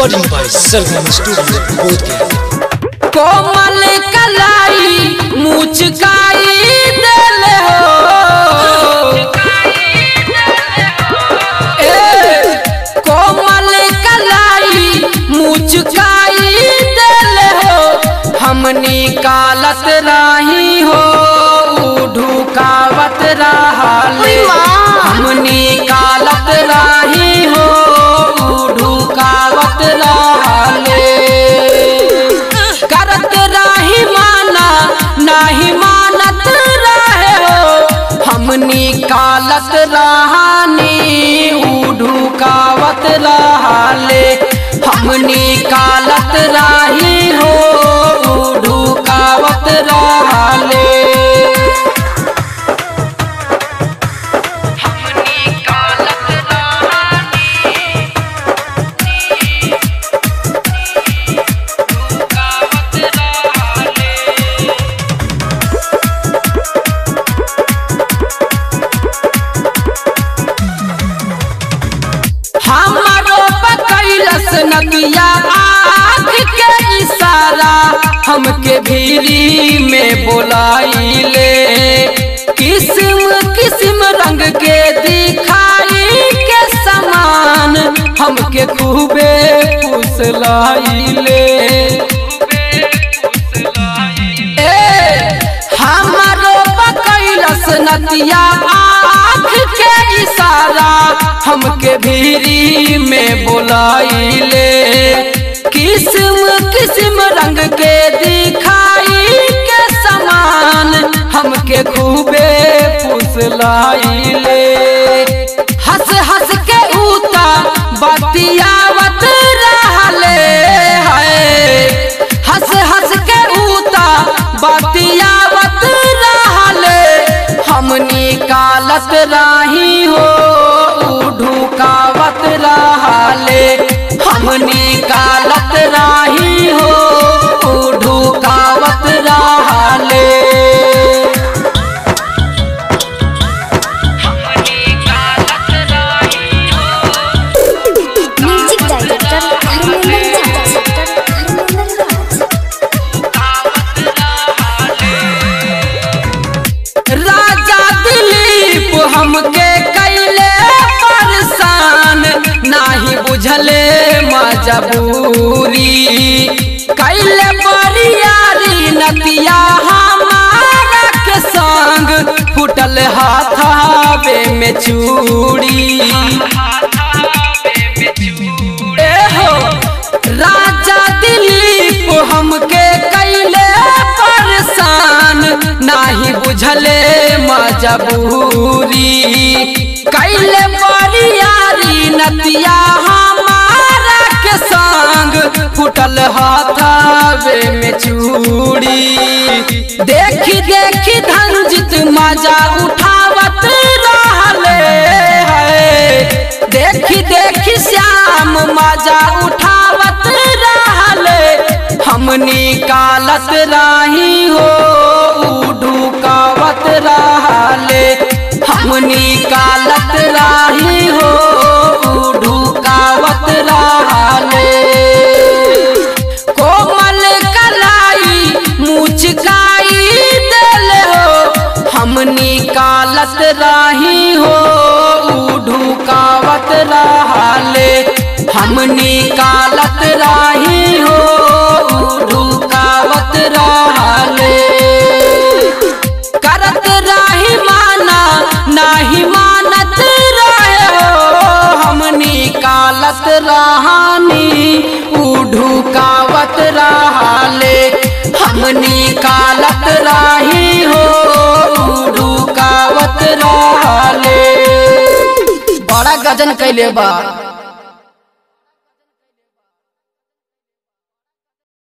Recording by Sargam Studio, Bodhgaya. कोमल कलाई मुचकाई दिल हो ए, कोमल कलाई मुचकाई दिल हो हमनी कालत राही हो ढुकावत रहाले हमनी कालत राही हो ढुकावत रहाले करत राही माना नाही मानत रहे हो हमनी कालत रहानी ढुकावत रहाले हमनी कालत राही हो ढुकावत रहाले हमनी कालत रहानी ढुकावत रहाले हमारो पकैलस नदिया आँख के इशारा हमके भीरी में बोलाइले किस्म किस्म रंग के दिखाई के समान हमके खूबे फुसलाइले ए हमारो पकैलस नदिया आँख के इशारा हमके भीरी में बोलाइले किस्म किस्म रंग के दिखाई के समान हमके खूबे फुसलाइले हंस हंस के उता बतियावत रहले है हंस हंस के उता बतियावत रहले हमनी कालत राही हो ढुकावत रहले हमनी कालत राही हो ढुकावत रहले हमनी कालत राही हो म्यूजिक डायरेक्टर धर्मेंद्र राज धर्मेंद्र राज राजा दिलीप हमके कैले परेशान नाही बुझले मजबूरी कैले बरियारी नतिया हमारा के संग फुटल हाथावे में चूड़ी ए हो राजा दिलीप हमके कैले परेशान नाही बुझले मजबूरी कैले बरियारी नतिया हमारा के संग फुटल हाथावे में चूड़ी देखी देखी धनजित मजा उठावत रहले है देखी देखी श्याम मजा उठावत रहले हमनी कालत राही हो ढुकावत रहले हमनी कालत राही हो ढुकावत रहले कोमल कलाई मुचकाई दिल हो हमनी कालत राही हो ढुकावत रहले हमनी कालत राही हो ढुकावत रहले करत राही माना नाही मानत रहे हो हमनी कालत रहानी ढुकावत रहले हमनी कालत राही हो ढुकावत रहले बड़ा गजन कैले बा